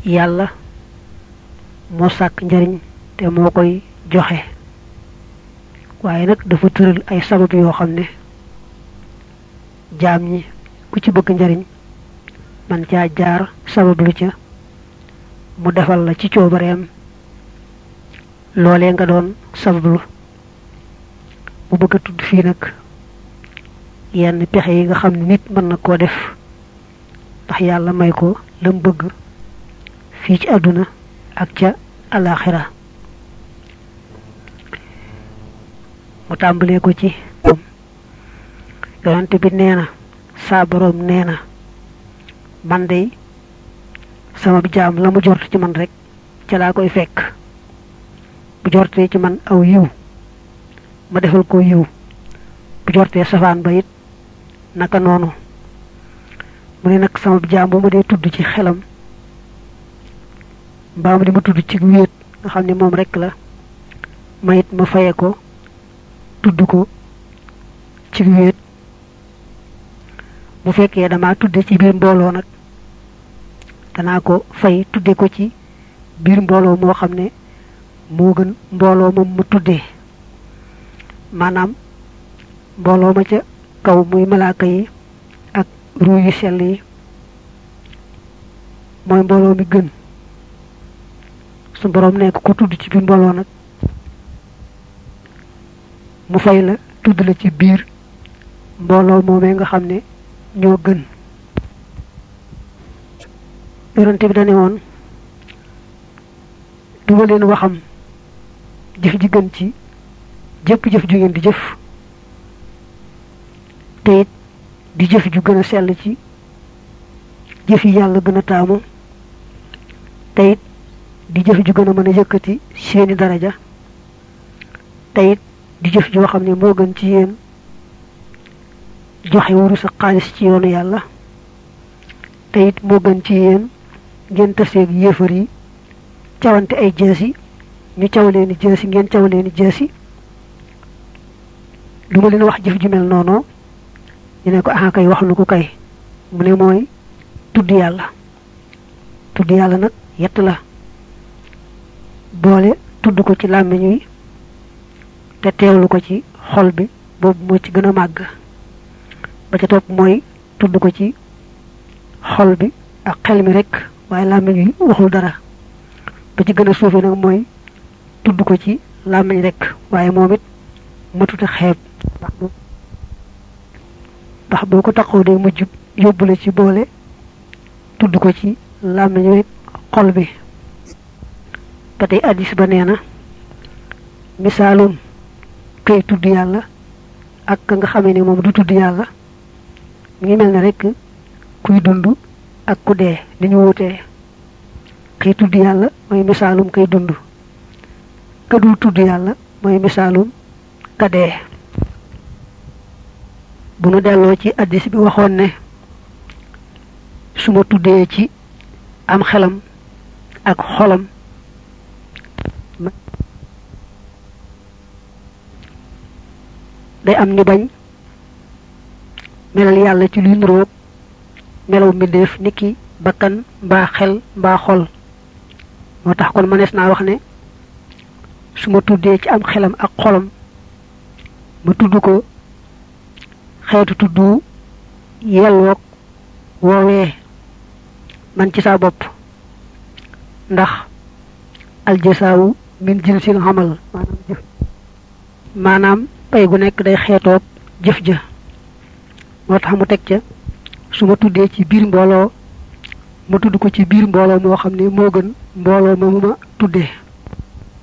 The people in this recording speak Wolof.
yàlla moo sàkk njariñ te moo koy joxe waaye nag dafa tëral ay sabab yoo xam ne jaam ñi ku ci bëgg njariñ man caa jaar sabab lu ca mu defal la ci coobareem loolee nga doon sabablu mu bëgg a tudd fii nag yenn pexe yi nga xam ne nit mën na koo def ndax yàlla may ko lam bëgg fii ci àdduna ak ca alaxira mu tàmbalee ko ci yonante bi nee na saa boroom nee na man de sama jaam la mu jort ci man rek ca laa koy fekk bu jortee ci man aw yiw ma defal ko yiw bu jortee safaan ba it naka noonu mu ne nag sama jaam bu ma dee tudd ci xelam mbaa ma di ma tudd ci wéet nga xam ne moom rek la ma it ma faye ko tudd ko ci wéet bu fekkee dama tudde ci biir mbooloo nag danaa ko fay tudde ko ci biir mbooloo moo xam ne moo gën mbooloo moom ma tuddee maanaam mbooloo ma ca kaw muy malaaka yi ak ruu yu sell yi mooy mbooloo mi gën su boroom nekk ko tudd ci biir mbooloo nag mu fay la tudd la ci biir mbooloo moomee nga xam ne ñoo gën yonente bi dane woon duma leen waxam jëf ji gën ci jëpp jëf ju ngeen di jëf te it di jëf ju gën a sell ci jëf yi yàlla gën a taamu te it di jëf ju gën a mën a yëkkati seeni daraja te it di jëf joo xam ne moo gën ci yéen joxe wuru sa xaalis ci yoonu yàlla te it moo gën ci yéen ngeen taseeg yéefar yi cawante ay jeesi ñu caw leeni jeesi ngeen caw leeni jeesi du ma leen wax jëf ju mel noonu ñu ne ko ah kay wax nu ko kay mu ne mooy tudd yàlla tudd yàlla nag yett la boole tudd ko ci làmmiñ wi te teewlu ko ci xol bi boobu moo ci gën a màgg ba ca topp mooy tudd ko ci xol bi ak xel mi rek waaye làmmiñ wi waxul dara ba ci gën a suufe nag mooy tudd ko ci làmmiñ rek waaye moom it matuta xeeb ndax boo ko taxaw day mujj yóbbu la ci boole tudd ko ci làmmiñ wi xol bi ba tey addis ba nee na misaalum kay tudd yàlla ak ka nga xamee ne moom du tudd yàlla mi ngi mel ne rek kuy dund ak ku dee ni ñu wutee kay tudd yàlla mooy misaalum kay dund ka dul tudd yàlla mooy misaalum ka dee bu nu delloo ci addis bi waxoon ne su ma tuddee ci am xelam ak xolam day am ñu bañ melal yàlla ci luy nuroog melaw mbindeef niki bakkan mbaa xel mbaa xol moo tax kon mënees naa wax ne su ma tuddee ci am xelam ak xolam ma tudd ko xeetu tudd yelloog woowee man ci saa bopp ndax aljasaawu min jinsil xamal maanaam jëf maanaam pay gu nekk day xeetoog jëf ja moo tax mu teg ca su ma tuddee ci biir mbooloo ma tudd ko ci biir mbooloo moo xam ne moo gën mbooloo ma mu ma tuddee